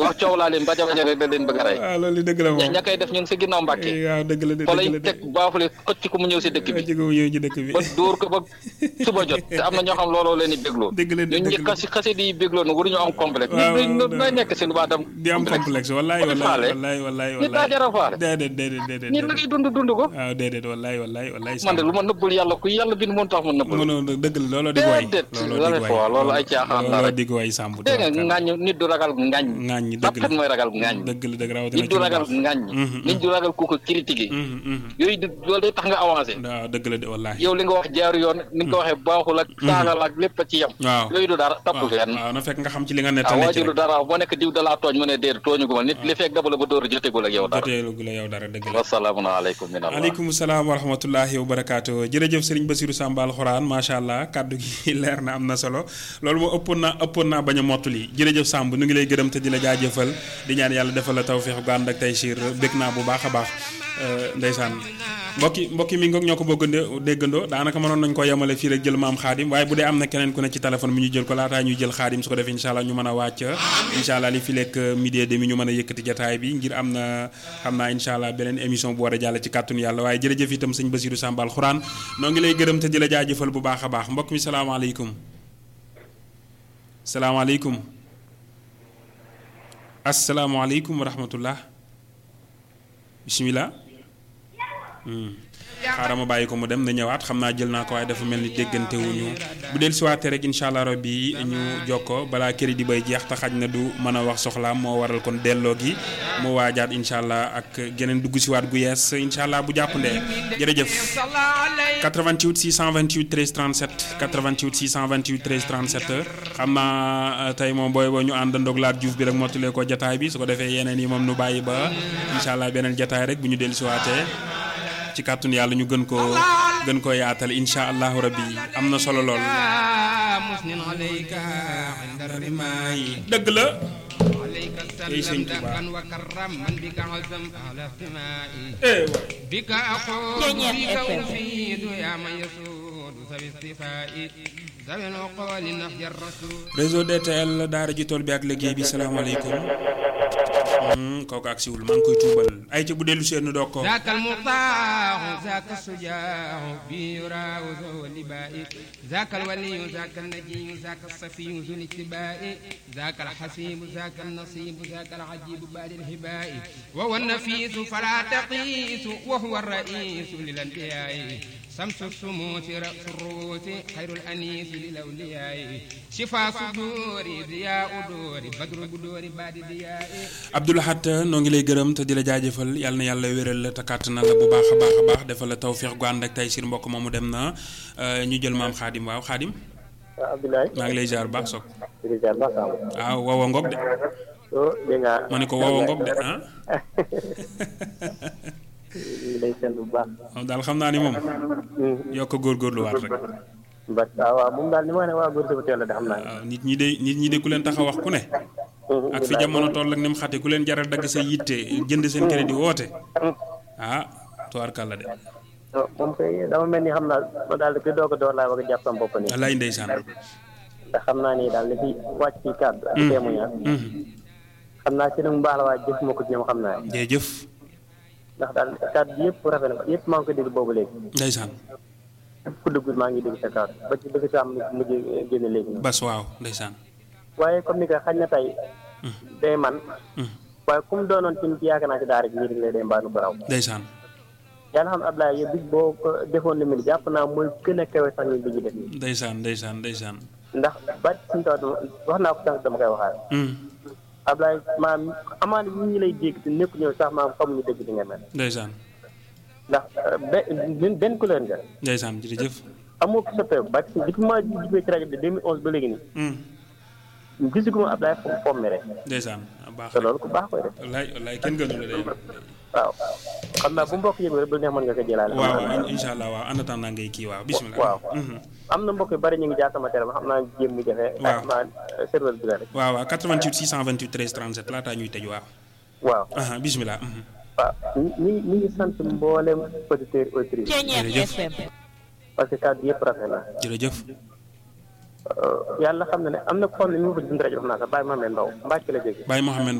wax coow laa leen baja baja rek da leen bëgg a rey waaw loolu dëgg la moom ña koy def ñu ngi si ginnaaw Mbàkke waaw dëgg la de fa dëgg lay la de teg baafule xëcc ko mu ñëw si dëkk bi ci ko ñëw ci dëkk bi ba dóor ko ba suba jot te am na ñoo xam looloo leen di bégloo dëgg la de ñun ñi dëgg la xasi xasi di bégloo nag waruñu am complexe waaw, nit waaw, ñi nooy nekk si lu baax dem di am complexe wallaay Ko di wallaay faale. wallaay wallaay nit daa wallaay jar a faale déedéet déedéet déedéet nit la ngay dund dund ko waaw déedéet wallaay wallaay wallaay man de lu ma nëbbul yàlla ku yàlla bind mën tax ma nëbbul mënoo dëgg la looloo dig waay Déedéet, looloo loolu dig foo, waay loolu ay caaxaan la looloo rek. dig waay sàmb dégg nga ngaañ nit du ragal ngaañ ngaañ ñi dëgg tapkat la mooy ragal ngaañ dëgg la dëgg rawatina nit du ci lu ragal baax. ngaañ Mhm, nit du ragal ku ko critiquer Mhm, mhm. yooyu du loolu day tax nga avancé waaw dëgg la de wallahi yow li nga wax jaaru yoon ni nga ko waxee baaxul ak saagal ak lépp a ci yem waaw yooyu du dara tapp fenn waaw na fekk nga xam ci li nga waaw nettali ci waajur du rek dara boo nekk diw dalaa tooñ mu ne déet tooñu gu ma nit li fekk daba la ba dóor jotegul ak yow dara joteelu gu la yow dara dëgg la wasalaamu aleykum min allah aleykum salaam wa rahmatullahi wa barakaatu jërëjëf sëriñ Basiru Samba alxuraan macha allah kàddu gi leer na am na solo loolu moo ëppoon naa ëppoon naa bañ a mottali jërëjëf Samb nu ngi lay gërëm te di la jaajëfal di ñaan yàlla defal la tawféex gu ànd ak tey siir bég naa bu baax a baax Euh, ndeysaan mbokki mbokki mi ngoog ñoo ko bëggandoo déggandoo daanaka mënoon nañ ko yemale fii rek jël maam xaadim waaye bu dee am na keneen ku ne ci téléphone bi ñu jël ko laataa ñuy jël xaadim su ko defee incha allah ñu mën a wàcc incha allah li fi lekk midi et demi ñu mën a yëkkati jataay bi ngir am na xam naa incha allah beneen émission bu war a jàll ci kàttanu yàlla waaye jërëjëf itam sëñ Basiru Samba alxuraan noo ngi lay gërëm te di la jaajëfal bu baax a baax mbokk mi salaamaaleykum salaamaaleykum asalaamaaleykum wa rahmatullah bisimilah. xaaral ma bàyyi ko mu dem na ñëwaat xam naa jël naa ko waaye dafa mel ni déggante wuñu bu del siwaatee rek incha allah rabbi ñu jokko balaa crédit bay jeex te xaj na du mën a wax soxlaam moo waral kon delloo gi mu waajaat incha allah ak geneen dugg siwaat gu yees incha allah bu jàppandee jërëjëf 88 628 13 37 88 628 13 37 xam naa tey moom booy boo ñu àndandoog laat Diouf bi rek mottalee ko jataay bi su ko defee yeneen yi moom nu bàyyi ba incha allah beneen jataay rek bu ñu del siwaatee ci kàttun yàlla ñu gën koo gën koo yaatal incha allahu rabbi am na solo lool. dëgg la. tey sëñ Tuba. eh réseau DTL daara ji tool bi ak liggéey bi salaamaaleykum. kooku ak siwul maa ngi koy tuubal ay ca bu dellu seen doog ko ذاك المطاع ذاك الشجاع بيرا وذو اللباء ذاك الولي ذاك النجي ذاك الصفي ذو الاتباع ذاك الحسيب ذاك النصيب ذاك العجيب بعد الهباء وهو النفيس فلا تقيس وهو الرئيس للانبياء شمس الشموس رأس الروس خير الأنيس للأولياء شفاء صدور ضياء دور بدر بدور بعد ضياء Abdoul Ahad noo ngi lay gërëm te di la jaajëfal yàlla na yàlla wéral la te kàttanal la bu baax a baax a baax defal la tawféex gu ànd ak tey sir mbokk moomu dem na ñu jël maam xaadim waaw xaadim waaw Abdoulaye. maa ngi lay jaar bu baax soog jërëjëf baax na waaw wawa ngog de oh dégg nga. ma ne ko wawa ngog de ah ñu ngi lay sant bu baax. moom daal xam naa ni moom yokk góorgóorluwaat rek ba waaw waaw moom daal ni ma ne waa góor sama teel la de xam naa. waaw nit ñi de nit ñi de ku leen tax a wax ku ne ak fi jamono toll ak ni mu xate ku leen jaral dagg sa yitte jënd seen crédit woote ah tubaarkàlla de moom kay dama mel ni xam naa ma daal di koy doog a door laa bëgg a jàpp sama bopp nii. wallaay ndeysaan ndax xam naa ni daal li fi wàcc ci kàddu. ak témoignage. xam naa ci lu mu baax la waaye jëf ma ko ci ñoom xam naa. jërëjëf ndax daal kàddu yëpp rafet na yëpp maa ngi ko dégg boobu léegi. ndeysaan képp ku dugg maa ngi dégg sa kàddu ba ci dëgg sa am mujj génne léegi. bas waaw ndeysaan waaye comme ni ko xañ na tey. day man. waaye comme doonoon ci nit yaakaar naa ci daara ji ñii rek lay day mbaanu ko raw. ndeysaan yàlla xam ne Abdoulaye yow bis boo ko defoon lu mel jàpp naa mooy gën a kawe sax ñun bi ñu def ndeysaan ndeysaan ndeysaan ndax ba suñu taw wax naa ko sànq dama koy waxaat Abdoulaye maam amaana nit ñi lay dégg te nekku ñëw sax maam xamuñu dëgg di nga mel ndeysaan ndax benn benn couleur nga ndeysaan jërëjëf amoo ko soppeeku ba depuis ma jubee ci rajo bi 2011 ba léegi nii gisuguma Abdoulaye fo fomm rek ndeysaan baax te loolu ku baax koy def wallaay wallaay kenn gënu la day waaw xam naa bu mbokk yëngu rek bu neex mën nga ko jëlaale waaw waaw incha allah waaw en attendant ngay kii waaw bismillah waaw am na mbokk yu bari ñu ngi jaar sama téléphone xam naa jéem mu jafe waaw xam naa serveur bi la rek waaw waaw 88 628 13 37 laataa ñuy tëj waaw waaw aha bismillah waaw ñi ñi ñi ngi sant mboolem auditeurs auditrices jërëjëf parce que kàddu yëpp rafet na jërëjëf yàlla xam na ne am na ko xam ne mi ngi ko dund rajo wax naa sax bàyyi ma mel ndaw mbàcc la jóge Baye Mohamed